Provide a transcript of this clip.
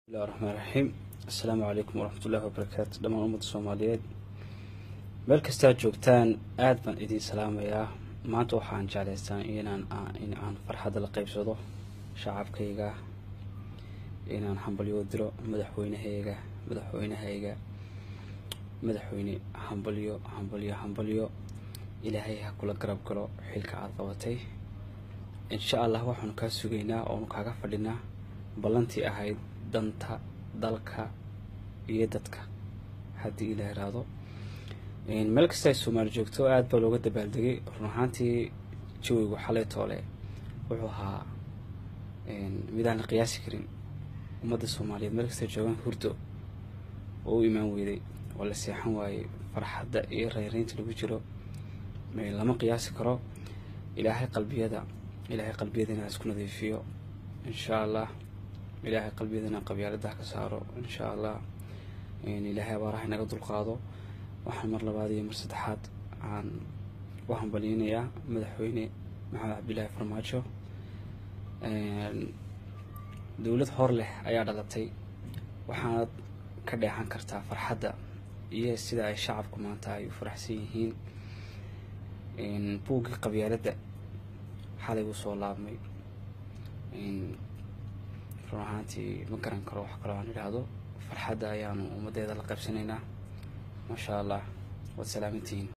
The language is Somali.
bismillahi raxmaan raxiim assalaamu calaykum waraxmatullahi wabarakaatu dhammaan ummadda soomaaliyeed meel kastaa joogtaan aada baan idiin salaamayaa maanta waxaan jeclaystaa inaan in aan farxadda la qeybsado shacabkayga inaan hambalyo diro madaxweynahayga madaxweynahayga madaxweyne hambalyo hambalyo hambalyo ilaahay ha kula garab galo xilka aada qabatay insha allah waxaanu kaa sugaynaa oonu kaaga fadhinaa ballantii ahayd danta dalka iyo dadka haddii ila iraado meel kasta ay soomaali joogto aada baa looga dabaaldegay run ahaantii jawigu xalay toole wuxuu ahaa midaan la qiyaasi karin ummadda soomaaliyeed meel kasta joogaan hurdo oo u imaan weyday oo la seexan waayey farxadda iyo reyreynta lagu jiro lama qiyaasi karo ilaahay qalbiyada ilaahay qalbiyadana ha isku nadiifiyo insha allah ilaahay qalbiyadana qabyaaladaha ka saaro insha allah ilaahay abaaraha inaga dulqaado waxaan mar labaad iyo mar saddexaad aan u hambalyeynayaa madaxweyne maxamed cabdillaahi farmaajo dowlad hor leh ayaa dhalatay waxaanad ka dheexan kartaa farxadda iyo sida ay shacabku maanta ay u faraxsan yihiin buuggii qabyaaladda xalay uu soo laabmay run ahaantii ma garan karo wax kaloo aan idhaahdo farxadda ayaanu ummaddeeda la qaybsanaynaa maasha allah waad salaamantihiin